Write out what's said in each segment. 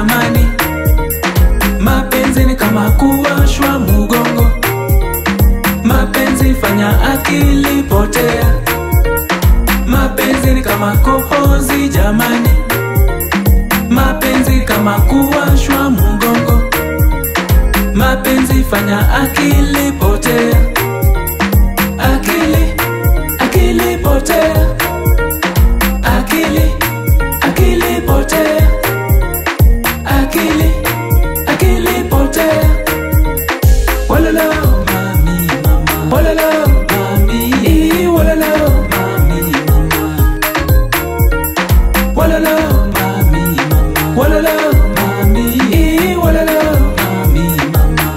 jamani mapenzi ni kama kuwashwa mugongo mapenzi fanya akili potea mapenzi ni kama kohozi jamani mapenzi kama kuwashwa mugongo mapenzi fanya akili potea akili akili potea akili akili potea akili akili potea walala mami mama walala mami Ii, walala mami mama walala mami mama walala mami Ii, walala mami mama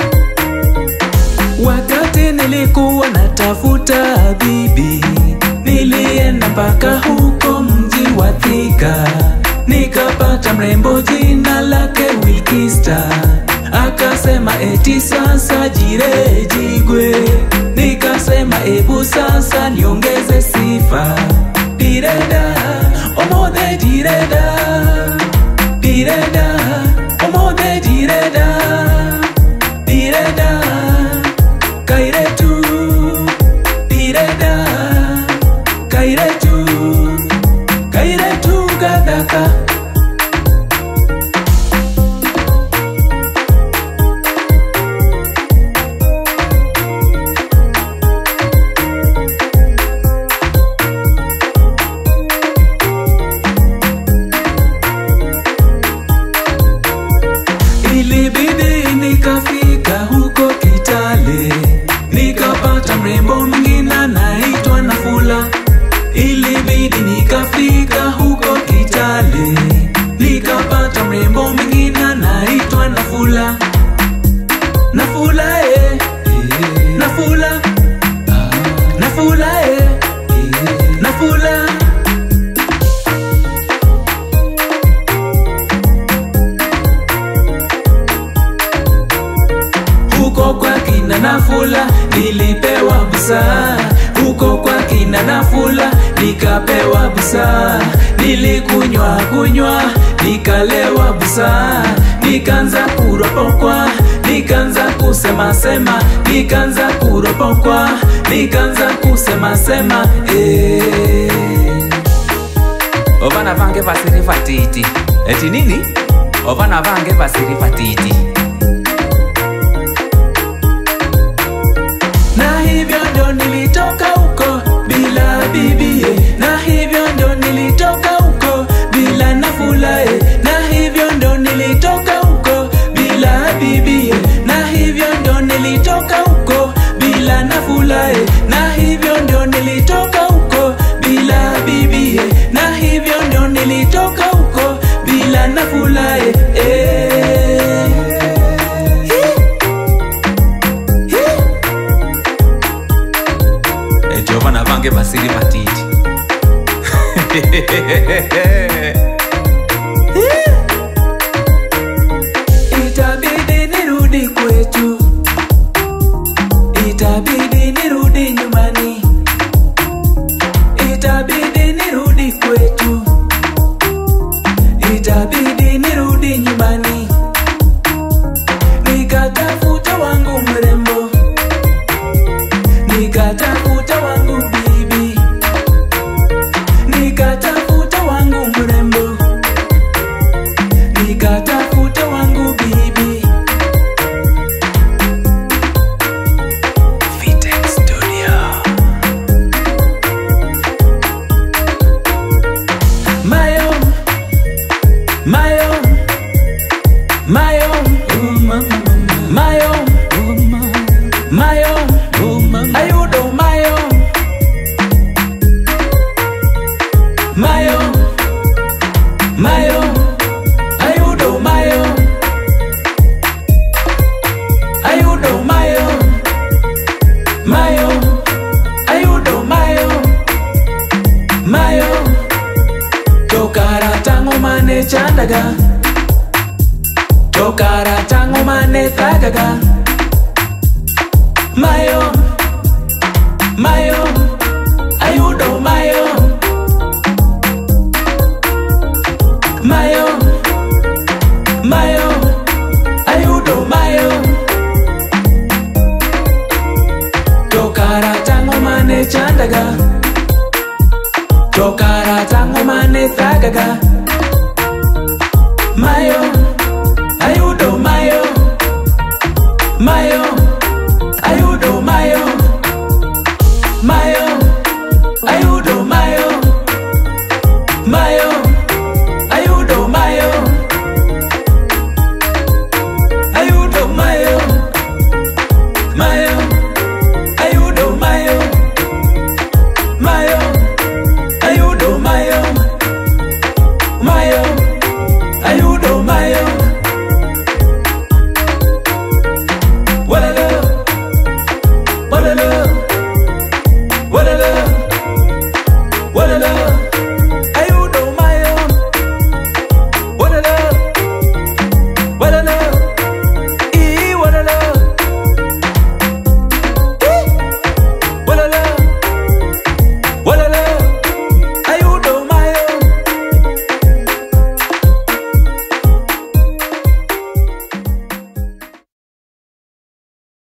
wakati nilikuwa natafuta bibi nilienda mpaka huko mji wa Thika nikapata mrembo jina lake Wilkista akasema eti sasa jire jigwe nikasema ebu sasa niongeze sifa direda omodhe direda direda omodhe direda direda kairetu direda kairetu kairetu gadaka ilibidi nikafika huko Kitale nikapata mrembo mwingine anaitwa Nafula. Ilibidi nikafika huko Kitale nikapata mrembo mwingine anaitwa Nafula. Nafula eh, Nafula, Nafula eh, Nafula. huko kwa kina Nafula nilipewa busaa, huko kwa kina Nafula nikapewa busaa, nilikunywa kunywa nikalewa busaa, nikaanza kuropokwa, nikaanza kusema sema, nikaanza kuropokwa, nikaanza kusema sema eh. ovana vange vasiri vatiti eti nini ovana vange vasiri vatiti na hivyo ndo nilitoka huko bila bibie, na hivyo ndo nilitoka huko bila nafulae, na hivyo ndo nilitoka huko bila bibie, na hivyo ndo nilitoka huko bila nafulae, na hivyo ndo nilitoka huko bila bibie, na hivyo ndo nilitoka huko bila nafulae eh. eti ovana vange vasiri vatiti Itabidi nirudi kwetu, itabidi nirudi nyumbani, itabidi nirudi kwetu, itabidi nirudi nyumbani, nikatafuta wangu mrembo, nikatafuta wangu bibi, nikatafuta wangu mrembo nikatafuta wangu bibi Vitex Studio Mayo Mayo Mayo Mayo Mayo Ayudo Mayo Mayo Mayo Ayudo Mayo Ayudo Mayo Mayo Ayudo Mayo Mayo Tokara tango mane chandaga Tokara tango mane thagaga Mayo Mayo Ayudo Mayo Mayo mayo ayudo mayo to kara tang'o mane chandaga to kara tang'o mane thagaga mayo